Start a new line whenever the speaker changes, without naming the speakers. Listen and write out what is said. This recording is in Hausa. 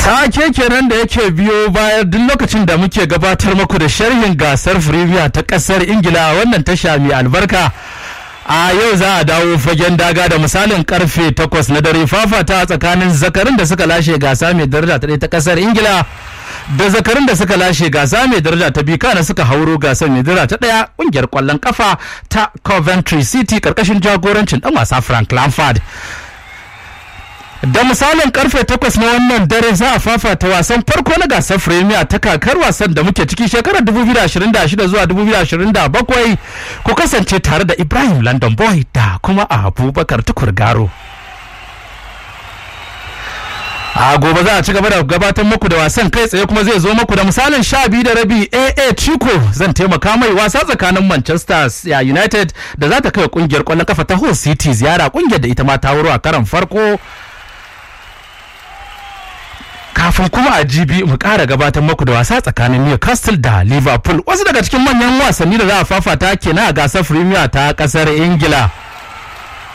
Take kenan da yake biyo baya duk lokacin da muke gabatar muku da sharhin gasar Premier ta kasar Ingila a wannan tasha mai albarka. A yau za a dawo fagen daga da misalin karfe 8 na dare fafata tsakanin zakarin da suka lashe gasa mai daraja ta ɗaya ta kasar Ingila da zakarin da suka lashe gasa mai daraja ta biyu kana suka hauro gasar mai daraja ta ɗaya ƙungiyar ƙwallon kafa ta Coventry City karkashin jagorancin ɗan wasa Frank Lampard. da misalin karfe 8 na wannan dare za a fafata wasan farko na gasar premier ta kakar wasan da muke ciki shekarar 2026 zuwa 2027 ku kasance tare da ibrahim london boy da kuma abubakar tukur garo a gobe za a ci gaba da gabatar muku da wasan kai tsaye kuma zai zo muku da misalin sha biyu da rabi aa chico zan taimaka mai wasa tsakanin manchester united da za ta kai kungiyar kwallon kafa ta hull city ziyara kungiyar da ita ma ta wuro a karan farko kafin kuma a jibi mu kara gabatar muku da wasa tsakanin Newcastle da Liverpool wasu daga cikin manyan wasanni da za a fafata kenan a gasar Premier ta kasar Ingila.